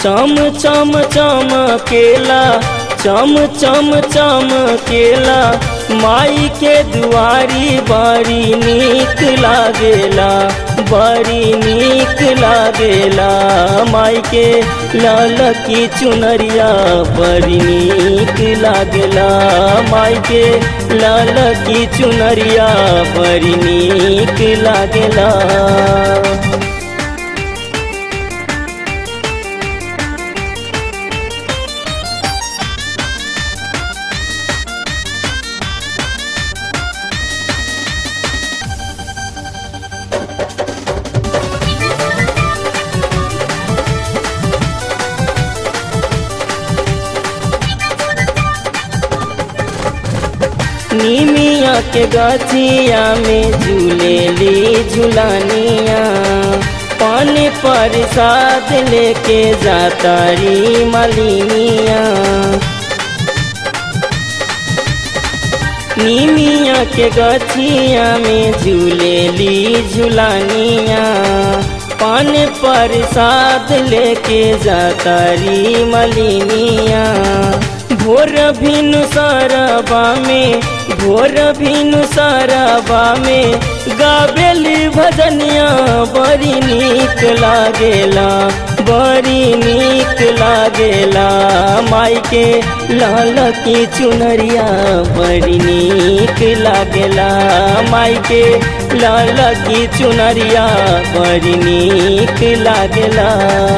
चम चम चमकेला चम चम चमकेला माई के दुआरी बड़ी नीक लागेला बड़ी नीक लागेला माई के लाल की चुनरिया बड़ी नीक लागेला माई के लाल की चुनरिया बड़ी नीक लागेला नीमिया के गछिया में झूलेली झुलानिया पानी प्रसाद लेके जातारी मलिनिया नीमिया के गछिया में झूलेली झुलानिया पान प्रसाद लेके जातारी मलिनिया भोर भिनु सरबा में भोर भिनु सरबा में गावेली भजनिया बड़ी नीक लागेला बड़ी नीक लागेला माई के लाल की चुनरिया बड़ी नीक लागेला माई के लाल की चुनरिया बड़ी नीक लागेला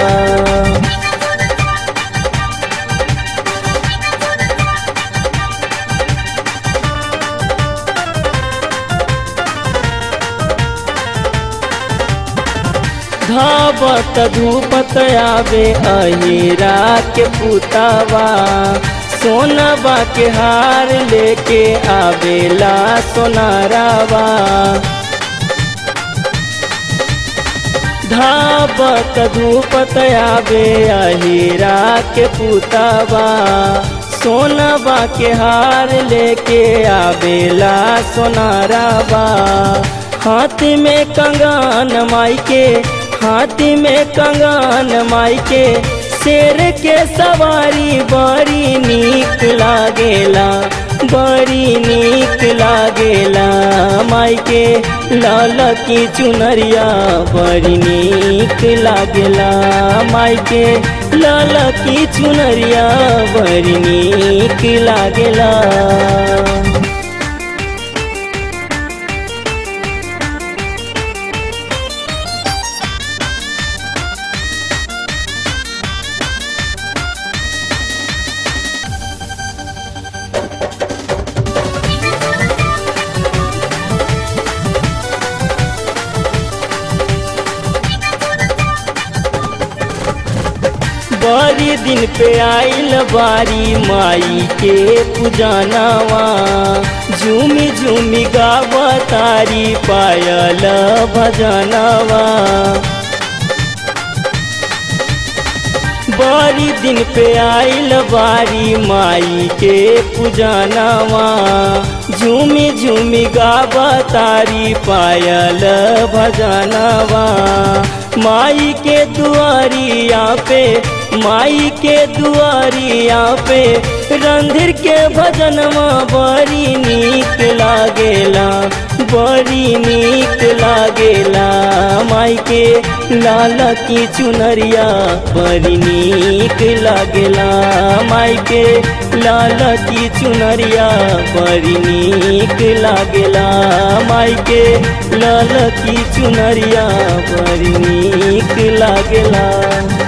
धावत धूपत आवे अहिरा के पुतावा सोनबा के हार लेके आवेला सोनारावा धावत धूपत आवे अहिरा के पुतावा सोनबा के हार लेके आवेला सोनारावा हाथ में कंगन माई के हाथ में कंगन माई के शेर के सवारी बड़ी नीक लागेला बड़ी नीक लागेला माई के लाल की चुनरिया बड़ी नीक लागेला माई के लाल की चुनरिया बड़ी नीक लागेला बड़ी दिन पे आइल बारी माई के पुजानावा झूमी झूमी गावा तारी पायल भजनावा बड़ी दिन पे आइल बारी माई के पुजानावा झूमी झूमी गावा तारी पायल भजनावा माई के दुआरिया पे माई के दुआरिया पे रंधिर के भजनमा बड़ी नीक लागेला बड़ी नीक लागेला माई के लाल की चुनरिया बड़ी नीक लागेला माई के लाल की चुनरिया बड़ी नीक लागेला माई के लाल की चुनरिया बड़ी नीक लागेला